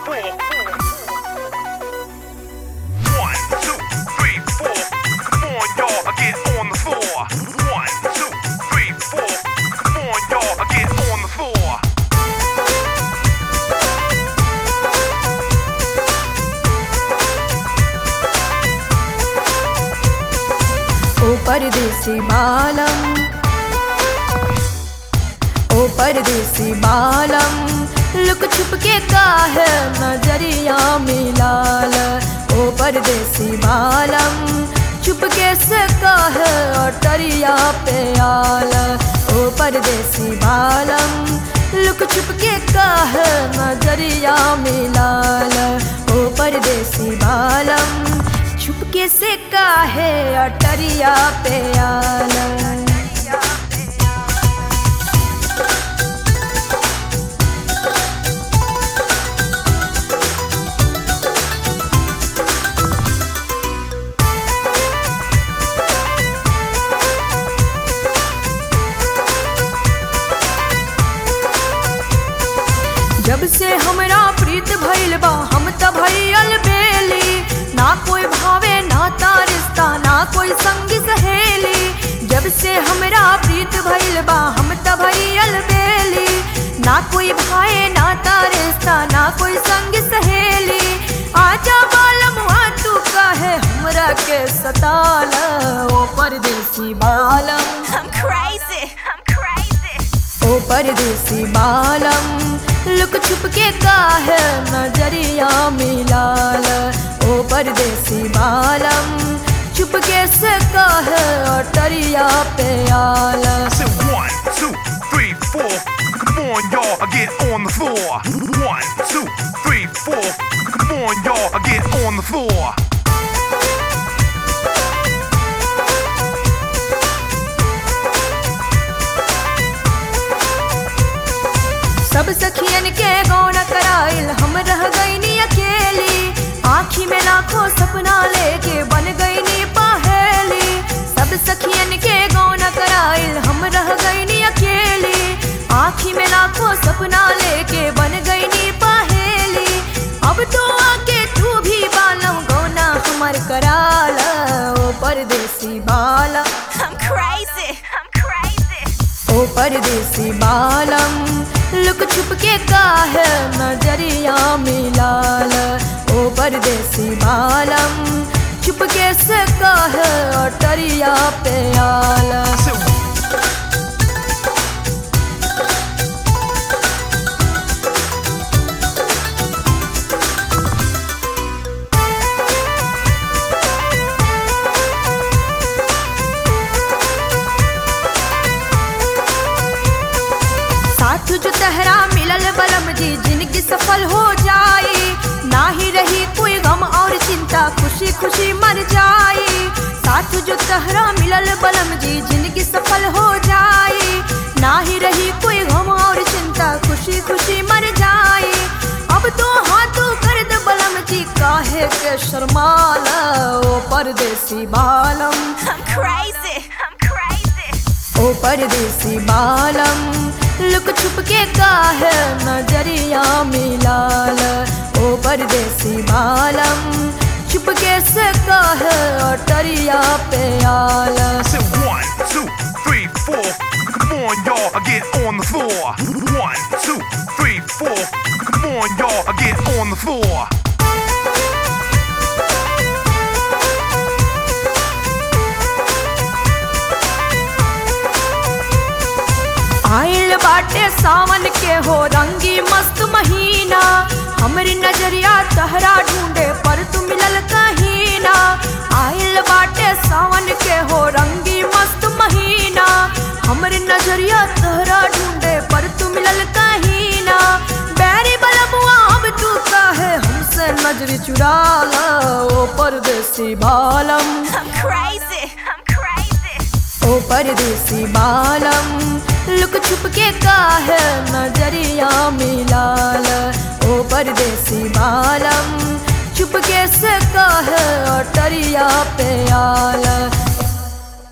four. One, two, three, four. Come on, y'all, get on the floor. One, two, three, four. Come on, y'all, get on the floor. ओ परदेसी बालम ओ परदेसी बालम look छुप के का है नजरिया मिलाल ओ परदेसी बालम छुप के से का है अटरिया पे आल ओ परदेसी बालम लुक छुप के का है नजरिया मिलाल ओ परदेसी बालम छुपके से काहे अटरिया पे आला जब से हमरा प्रीत भइल बा हम त भइल बेली ना कोई भावे ना ता रिश्ता ना कोई संगी सहेली जब से हमरा प्रीत भइल बा हम त भइल बेली ना कोई भाए ना ता रिश्ता ना कोई संगी सहेली आजा बालम तू कहे हमरा के सताल ओ परदेसी बालम I'm crazy. I'm crazy. ओ परदेसी बालम लुक छुप के का है नजरिया मिलाल ओ परदेसी बालम छुप के से का है अटरिया पे आल I said one, two, three, four. Come on, y'all, get on the floor. One, two, three, four. Come on, y'all, get on the floor. सब सखियन के गौन कराइल हम रह गईनी अकेली आँखी में लाखों सपना लेके बन गईनी पहेली सब सखियन के गौन कराइल हम रह गईनी अकेली आँखी में लाखों सपना लेके बन गईनी पहेली अब तो आके तू भी बालम गौना हमर कराल ओ परदेसी बाला I'm crazy. I'm crazy. ओ परदेसी बालम लुक छुप के का है नजरिया मिलाल ओ परदेसी बालम छुप के से का है अटरिया पे आल I said साथ जो तहरा मिलल बलम जी जिनकी सफल हो जाई ना ही रही कोई गम और चिंता खुशी खुशी मर जाई साथ जो तहरा मिलल बलम जी जिनकी सफल हो जाई ना ही रही कोई गम और चिंता खुशी खुशी मर जाई अब तो हाथों कर दे बलम जी काहे के शर्माला ओ परदेसी बालम I'm crazy. I'm crazy. ओ परदेसी बालम लुक छुप के का है नजरिया मिलाल ओ परदेसी बालम छुप के से का है अटरिया पे आल I said one, two, three, four. Come on, y'all, get on the floor. One, two, three, four. Come on, y'all, get on the floor. आइल बाटे सावन के हो रंगी मस्त महीना हमरी नजरिया तहरा ढूंढे पर तू मिलल कहीं ना आइल बाटे सावन के हो रंगी मस्त महीना हमरी नजरिया तहरा ढूंढे पर तू मिलल कहीं ना बैरी बलबुआ अब तू काहे हमसे नजरी चुरा ला ओ परदेसी बालम I'm crazy. I'm crazy. ओ परदेसी बालम लुक छुप के का है नजरिया मिलाल ओ परदेसी बालम छुप के से का है अटरिया पे आल